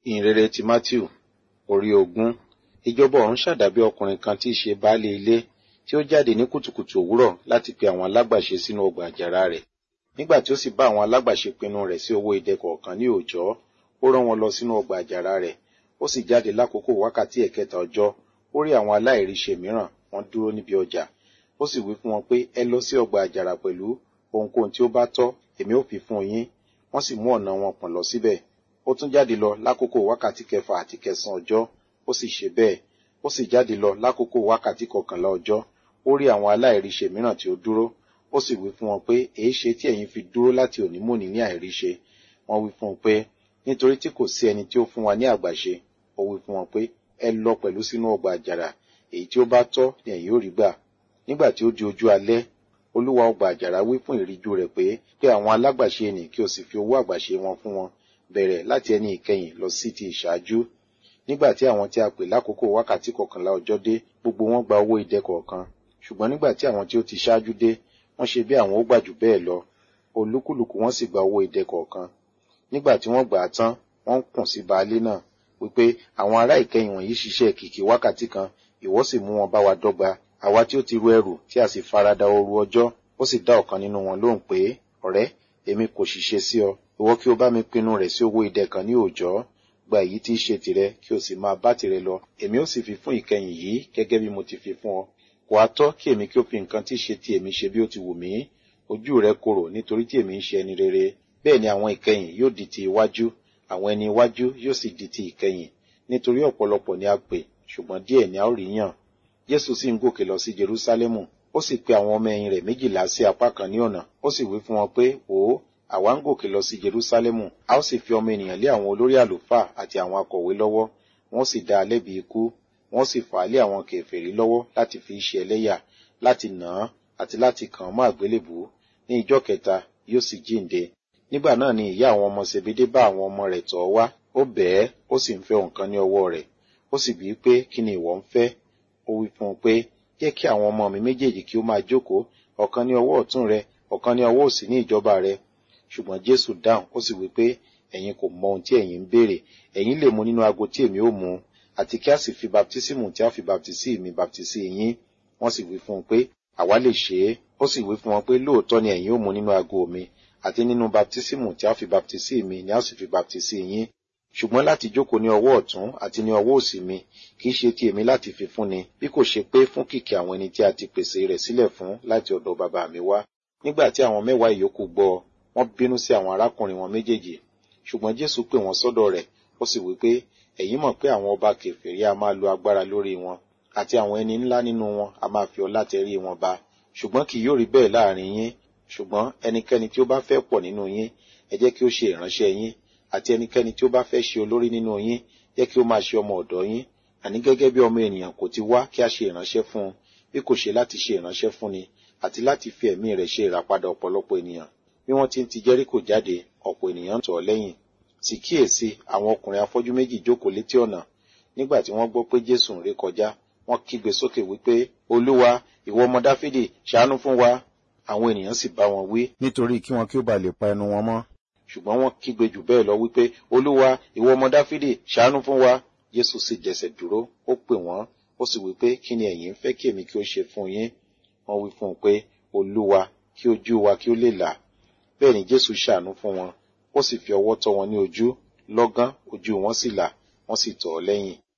ìhìnrere ti matthew orí ogún ìjọba ọ̀run ṣàdàbí ọkùnrin kan tí í ṣe baálé ilé tí ó jáde ní kùtùkùtù òwúrọ̀ láti pe àwọn alágbàṣe sínú ọgbà àjàrà rẹ̀ nígbà tí ó sì bá àwọn alágbàṣe pinnu rẹ̀ sí owó idẹ kọ̀ọ̀kan ní òòjọ́ ó rán wọn lọ sínú ọgbà àjàrà rẹ̀ ó sì jáde lákòókò wákàtí ẹ̀kẹta ọjọ́ ó rí àwọn aláìríṣe mìíràn wọ́n dúró níbi ọjà ó sì wí fún wọn pé ẹ lọ sí ọgbà àjàrà pẹ̀lú ohunkóhun tí ó bá tọ́ èmi ó fi fún yín wọ́n sì mú ọ̀nà wọn pọ̀n lọ síbẹ̀ ó tún jáde lọ lákòókò wákàtí kẹfà àti kẹsàn ọjọ́ ó sì ṣe bẹ́ẹ̀ ó sì jáde lọ lákòókò wákàtí kọkànlá ọjọ́ ó rí àwọn aláìríṣe mìíràn tí ó dúró ó sì wí fún wọn pé èé ṣe tí ẹ̀yin fi dúró láti òní mòní ní àìríṣe wọ́n wí fún un pé nítorí tí kò sí ẹni tí ó fún wa ní àgbàṣe ó wí fún wọn pé ẹ lọ pẹ̀lú sínú ọgbà àjàrà èyí tí ó bá tọ́ ni ẹ̀yin ó rí gbà nígbà tí ó di ojú alẹ́ olúwa ọgbà àjàrà wí fún ìríjú rẹ̀ pé pé àwọn alágbàṣe nì kí o sì fi owó àgbàṣe wọn fún wọn bẹ̀rẹ̀ láti ẹni ìkẹyìn lọ sí ti ìṣáájú nígbà tí àwọn tí a pè lákòókò wákàtí kọkànlá ọjọ́ dé gbogbo wọn gba owó idẹ kọ̀ọ̀kan ṣùgbọ́n nígbà tí àwọn tí ó ti ṣáájú dé wọ́n ṣe bí àwọn ó gbà jù bẹ́ẹ̀ lọ olúkúlùkù wọn sì gba owó idẹ kọ̀ọ̀kan nígbà tí wọ́n gbà á tán wọ́n ń kùn sí baálé náà wípé àwọn ará ìkẹyìn wọ̀nyí ṣiṣẹ́ kìkì wákàtí kan ìwọ sì mú wọn bá wa dọ́gba àwa tí ó ti ru ẹrù tí a sì farada ooru ọjọ́ ó sì dá ọ̀kan nínú wọn lóhùn pé ọ̀rẹ́ èmi kò ṣiṣẹ́ sí ọ ìwọ kí o bá mi pinnu rẹ̀ sí owó idẹ kan ní òòjọ́ gba èyí tí í ṣe tìrẹ kí o sì máa bá tìrẹ lọ èmi ó sì fi fún ìkẹyìn yìí gẹ́gẹ́ bí mo ti fi fún ọ kò á tọ́ kí èmi kí ó fi nǹkan tí í ṣe ti èmi ṣe bí ó ti wù mí ojú rẹ korò nítorí tí èmi ń ṣe ẹni rere bẹ́ẹ̀ ni àwọn ìkẹyìn yóò di ti iwájú àwọn ẹni iwájú yóò sì di ti ìkẹyìn nítorí ọ̀pọ̀lọpọ̀ ni a pè ṣùgbọ́n díẹ̀ ni a ó rí yàn jésù sì ń gòkè lọ sí jerúsálẹ́mù ó sì pe àwọn ọmọ ẹ̀yìn rẹ̀ méjìlá sí apá kan ní ọ̀nà ó sì wí fún wọn pé wò ó àwa ń gòkè lọ sí jerúsálẹ́mù a ó sì fi ọmọ ènìyàn lé àwọn olórí àlùfáà àti àwọn akọ̀wé lọ́wọ́ wọ́n sì dá a lẹ́bi ikú wọ́n sì fà á lé àwọn kèfèrí lọ́wọ́ láti fi ṣe ẹlẹ́yà láti nà án àti láti kàn án mọ́ àgbélébù ní ìjọ́ kẹta yóò sì jíǹde nígbà náà ni ìyá àwọn ọmọ sebede bá àwọn ọmọ rẹ̀ tọ̀ wá ó bẹ̀ẹ́ ó sì ń fẹ́ nǹkan ní ọwọ́ rẹ̀ ó sì bíi pé kí ni ìwọ ń fẹ́ ó wí fún un pé jẹ́ kí àwọn ọmọ mi méjèèjì kí ó máa jókòó ọ̀kan ní ọwọ́ ọ̀tún rẹ ọ̀kan ní ọwọ́ òsì ní ìjọba rẹ ṣùgbọ́n jésù dáhùn ó sì wí pé ẹ̀yin kò mọ ohun tí ẹ̀yin ń béèrè ẹ̀yin lè mu nínú ago tí èmi ó mu àti kí a sì fi baptísímù tí a fi baptísí mi baptísí yín wọ́n sì wí fún un pé àwa lè ṣe é ó sì wí fún wọn pé lóòótọ́ ni ẹ̀yin ó mu nínú ago mi àti nínú baptísímù tí a fi baptísí mi ni a sì fi baptísí yín ṣùgbọ́n láti jókòó ní ọwọ́ ọ̀tún àti ní ọwọ́ òsì mi kì í ṣe ti èmi láti fi fúnni bí kò ṣe pé fún kìkì àwọn ẹni tí a ti pèsè rẹ̀ sílẹ̀ fún láti ọ̀dọ̀ bàbá mi wá nígbà tí àwọn mẹ́wàá ìyókù gbọ́ wọ́n bínú sí àwọn arákùnrin wọn méjèèjì ṣùgbọ́n jésù pè wọ́n sọ́dọ̀ rẹ̀ ó sì wí pé ẹ̀yin mọ̀ pé àwọn ọba kèfèrí a máa lo agbára lórí wọn àti àwọn ẹni ńlá nínú wọn a máa fi ọlá tẹrí wọn ba ṣùgbọ́n kì yóò rí bẹ́ẹ̀ láàrin yín ṣùgbọ́n ẹnikẹ́ni tí ó bá fẹ́ pọ̀ nínú yín ẹ jẹ́ kí ó ṣe ìránṣẹ́ yín àti ẹnikẹ́ni tí ó bá fẹ́ ṣe olórí nínú yín jẹ́ kí ó máa ṣe ọmọ ọ̀dọ̀ yín àní gẹ́gẹ́ bí ọmọ ènìyàn kò ti wá kí a ṣe ìránṣẹ́ fún un bí kò ṣe láti ṣe ìránṣẹ́ fún ni àti láti fi ẹ̀mí rẹ̀ ṣe ìràpadà ọ̀pọ̀lọpọ̀ ènìyàn bí wọ́n ti ń ti jẹ́ríkò jáde ọ̀pọ̀ ènìyàn ń tọ̀ ọ́ lẹ́yìn sì kíyèsí àwọn ọkùnrin afọ́jú méjì jókòó létí ọ̀nà nígbà tí wọ́n gbọ́ pé jésù ń ré kọjá wọ́n kígbe sókè wípé olúwa ìwọ ọmọ dáfídì ṣàánú fún wa àwọn ènìyàn sì bá wọn wí nítorí kí wọn kí ó ba lè pa ẹnu wọn mọ́ ṣùgbọ́n wọ́n kígbe jù bẹ́ẹ̀ lọ wípé olúwa ìwọ ọmọ dáfídì ṣàánú fún wa jésù sì jẹsẹ̀ dúró ó pè wọ́n ó sì wípé kí ni ẹ̀yin ń fẹ́ kí èmi kí ó ṣe fún yín wọ́n wí fún un pé olúwa kí ojú wa kí ó lè là bẹ́ẹ̀ ni jésù ṣàánú fún wọn ó sì fi ọwọ́ tọ́ wọn ní ojú lọ́gán ojú wọn sì là wọ́n sì tọ̀ ọ́ lẹ́yìn